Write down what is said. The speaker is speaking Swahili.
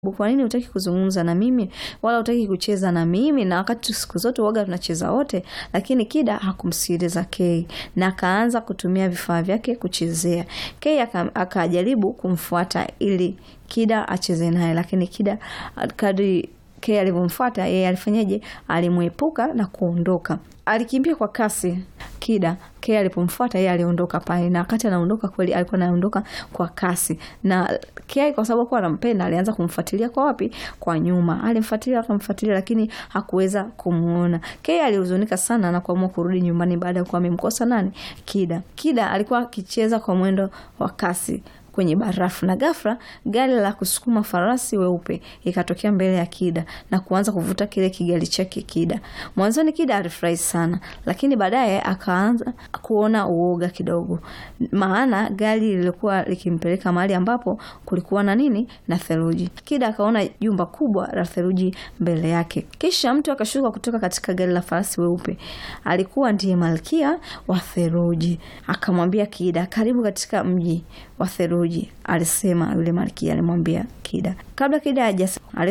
kwa nini hutaki kuzungumza na mimi wala hutaki kucheza na mimi, na wakati siku zote uoga tunacheza wote. Lakini Kida hakumsikiliza Kay na akaanza kutumia vifaa vyake kuchezea. Kay akajaribu kumfuata ili Kida acheze naye, lakini Kida kadri Kay alivyomfuata yeye alifanyaje? Alimwepuka na kuondoka. Alikimbia kwa kasi Kida. Kay alipomfuata yeye aliondoka pale, na wakati anaondoka kweli alikuwa anaondoka kwa kasi, na Kay kwa sababu alikuwa anampenda alianza kumfuatilia kwa wapi? Kwa nyuma. Alimfuatilia akamfuatilia, lakini hakuweza kumuona. Kay alihuzunika sana na kuamua kurudi nyumbani baada ya kuwa amemkosa nani? Kida. Kida alikuwa akicheza kwa mwendo wa kasi kwenye barafu na ghafla gari la kusukuma farasi weupe ikatokea mbele ya Kida na kuanza kuvuta kile kigali chake Kida. Mwanzoni Kida alifurahi sana, lakini baadaye akaanza kuona uoga kidogo, maana gari lilikuwa likimpeleka mahali ambapo kulikuwa na nini? Na theluji. Kida akaona jumba kubwa la theluji mbele yake, kisha mtu akashuka kutoka katika gari la farasi weupe. Alikuwa ndiye malkia wa theluji. Akamwambia Kida, karibu katika mji wa theluji, alisema yule malkia, alimwambia Kida kabla Kida haja